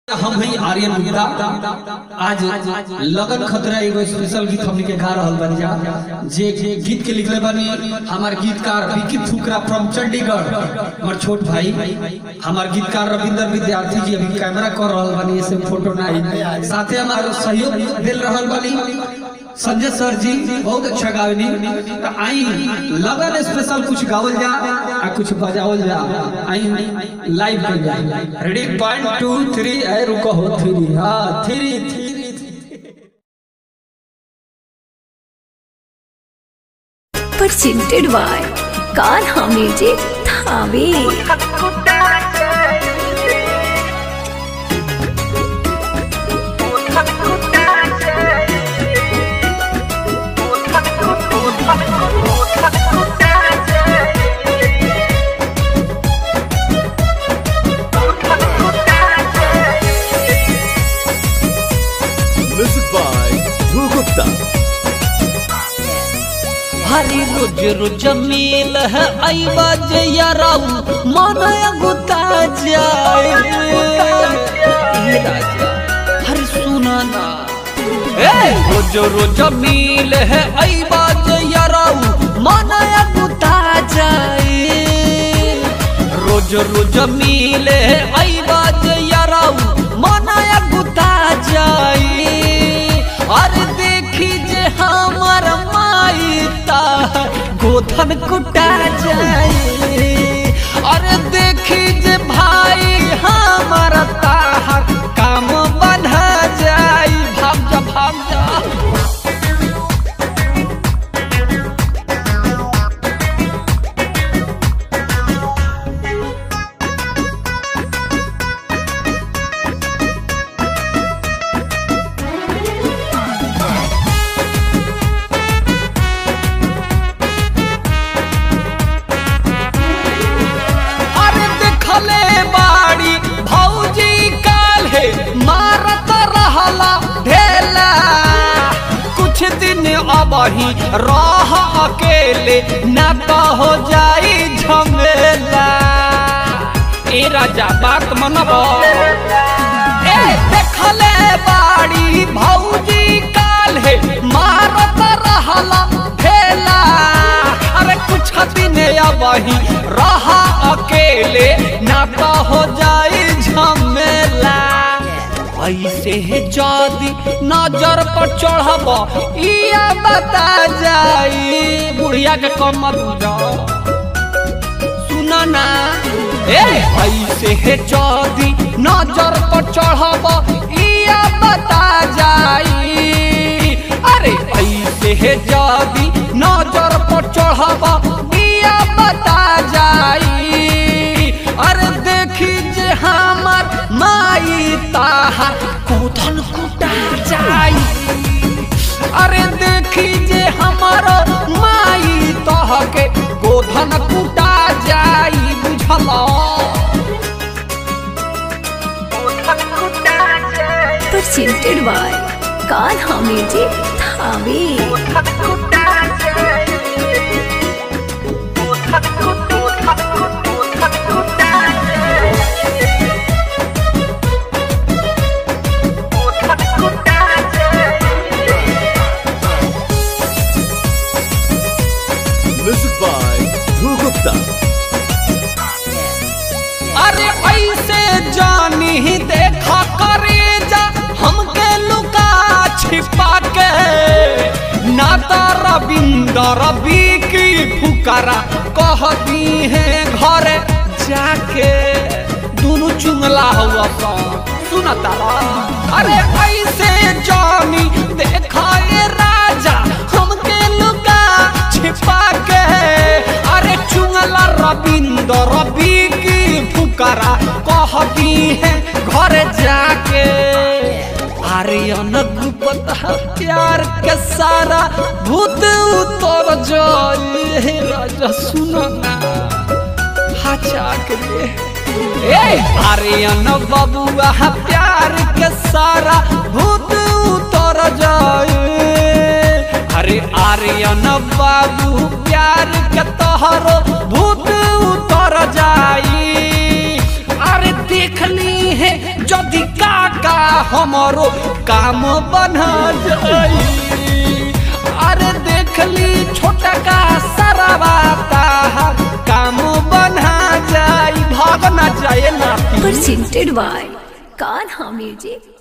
हम ही आर्यन गुप्ता आज लगन खतरा एगो स्पेशल गीत हमनी के गा रहल बानी जा जे जे गीत के लिखले बानी हमार गीतकार विकी फुकरा फ्रॉम चंडीगढ़ हमार छोट भाई हमार गीतकार रविंदर विद्यार्थी जी अभी कैमरा कर रहल बानी ऐसे फोटो नहीं साथे हमार सहयोग दिल रहल बानी संजय सर जी बहुत अच्छा गावनी तो आई लगन स्पेशल कुछ गावल जा आ कुछ बजावल जा आई लाइव कर जा रेडी वन टू थ्री ए रुको हो थ्री हाँ three three presented by Kanha Music Thave. Music by Dhruv Gupta. हरी रोज रोज मिल है आई बाजे याराऊ मन गुता जाए ए राजा हरी सुना ना ए रोज रोज मिल है आई बाजे याराऊ मन गुता जाए रोज रोज मिल है आई बाजे याराऊ मन गुता जाए अरे देखी जे हमर माई ता गोधन कुटा जाए अरे देखी जे भाई हमर ताहर काम बंधा जाई भाग जा भाग जा अरे देखले बाड़ी भौजी काल है मारत रहला ढेला कुछ दिन अबही रह अकेले न तो हो जाई झमेला ए राजा बात मनबो ए देखले बाड़ी भौजी काल है मारत रहला ढेला अरे कुछ दिन अबही रहा अकेले ना तो हो जाई झमेला ऐसे है जदी नजर पर चढ़ब इया बता जाई बुढ़िया के कम दूजा सुना ना ए ऐसे है जदी नजर पर चढ़ब इया बता जाई अरे ऐसे है जदी नजर पर चढ़ब इया बता जाई अरे देखी जे हमर माई ताहा कोधन कुटा जाई अरे देखी जे हमर माई तह के गोधन कुटा जाई बुझला Presented by Kanha Music Thave. Music by Dhruv Gupta. अरे ऐसे जानी ही देखा करे जा हमके लुका छिपा के नाता रविंदर रवि की फुकरा कहती है घर जाके दोनों चुंगला हुआ सा सुनता अरे ऐसे जानी देखा ये राजा हमके लुका छिपा के अरे चुंगला रविंदर रवि की फुकरा कहती है घर जाके आर्यन गुप्ता प्यार के सारा भूत उतर जाए हे राजा सुनो ना हाचा के ए आर्यन बबुआ प्यार के सारा भूत उतर जाए अरे आर्यन बाबू प्यार के तोहरो भूत उतर जाई अरे देखली है जद छोटी काका हमरो काम बना जाई अरे देख ली छोटा का सरवा ताहर काम बना जाई भागना जाए नाती presented by Kanha Music.